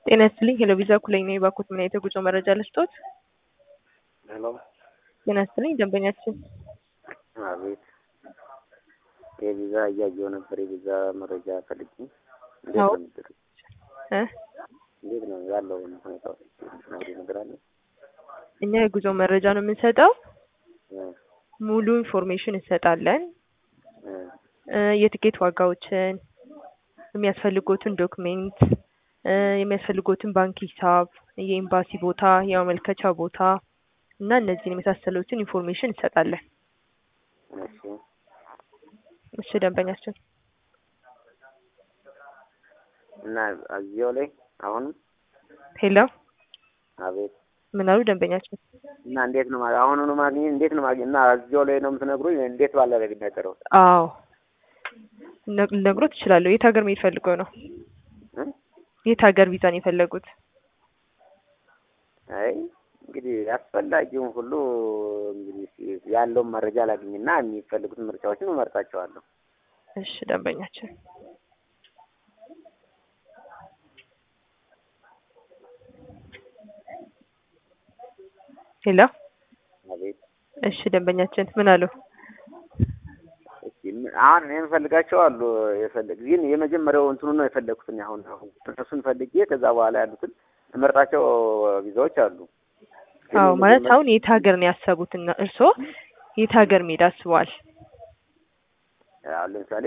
ጤና ይስጥልኝ ሄሎ ቪዛ ኩለኝ ነኝ። ባኮት ምን አይነት የጉዞ መረጃ ልስጦት? ሄሎ ጤና ይስጥልኝ ደንበኛችን አቤት። የቪዛ እያየሁ ነበር። የቪዛ መረጃ ፈልጌ እንዴት አዎ። ነው የሚደረግ? እ እንዴት ነው ያለውን ሁኔታ ነግሬ ነገር አለ? እኛ የጉዞ መረጃ ነው የምንሰጠው። እ ሙሉ ኢንፎርሜሽን እንሰጣለን። እ እ የትኬት ዋጋዎችን፣ የሚያስፈልጎትን ዶክሜንት፣ እ የሚያስፈልጎትን ባንክ ሂሳብ፣ የኤምባሲ ቦታ፣ የማመልከቻ ቦታ እና እነዚህን የመሳሰሉትን ኢንፎርሜሽን እንሰጣለን። እሺ እሺ ደንበኛችን እና እዚያው ላይ አሁንም ሄሎ አቤት ምን አሉ ደንበኛችን? እና እንዴት ነው ማለት አሁኑኑ ማግኘት እንዴት ነው ማግኘት እና እዚያው ላይ ነው የምትነግሩኝ? እንዴት ባለ ላይ የሚነገረው? አዎ ነ- ልነግሮት እችላለሁ። የት ሀገር መሄድ ፈልገው ነው? እ? የት ሀገር ቪዛን የፈለጉት? አይ እንግዲህ አስፈላጊውን ሁሉ እንግዲህ ያለውን መረጃ ላግኝና የሚፈልጉትን ምርጫዎችን እመርጣቸዋለሁ። እሺ ደንበኛችን ሄሎ አቤት እሺ ደንበኛችን ምን አሉ? እስኪ ምን- አሁን እኔ የምፈልጋቸው አሉ የፈለግ ግን የመጀመሪያው እንትኑ ነው የፈለግኩት እኔ አሁን አሁን እነሱን ፈልጌ ከዛ በኋላ ያሉትን እመርጣቸው ቪዛዎች አሉ። ግን አዎ ማለት የመጀመሪያ- አሁን የት ሀገር ነው ያሰቡትና እርስዎ የት ሀገር መሄድ አስበዋል? አሁን ለምሳሌ